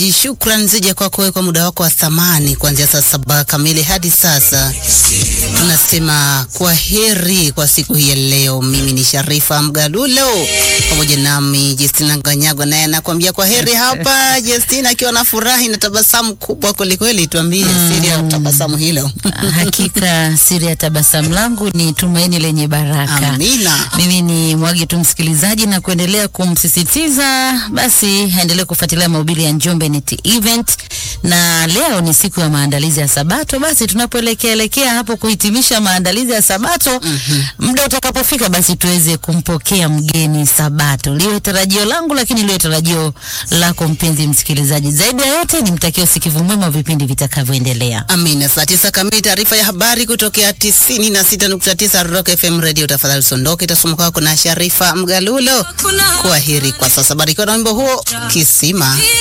msikilizaji, shukran zije kwako wewe kwa muda wako wa thamani kuanzia saa saba kamili hadi sasa. Tunasema kwa heri kwa siku hii ya leo. Mimi ni Sharifa Mgalulo pamoja nami Justina Nganyagwa, naye anakuambia kwa heri hapa. Justina akiwa na furahi na tabasamu kubwa kwelikweli, tuambie siri ya tabasamu hilo. Hakika siri ya tabasamu langu ni tumaini lenye baraka. Amina. Mimi ni mwage tu msikilizaji na kuendelea kumsisitiza basi aendelee kufuatilia mahubiri ya Njombe Net Event, na leo ni siku ya maandalizi ya Sabato. Basi tunapoelekea elekea hapo kuhitimisha maandalizi ya Sabato, muda utakapofika, basi tuweze kumpokea mgeni Sabato. Liwe tarajio langu, lakini liwe tarajio lako mpenzi msikilizaji. Zaidi ya yote, nimtakie usikivu mwema wa vipindi vitakavyoendelea. Amina. Saa tisa kamili, taarifa ya habari kutokea tisini na sita nukta tisa Rock FM Radio. Tafadhali usiondoke, itasoma kwako na Sharifa Mgalulo. Kwa heri kwa sasa, barikiwa na wimbo huo Kisima.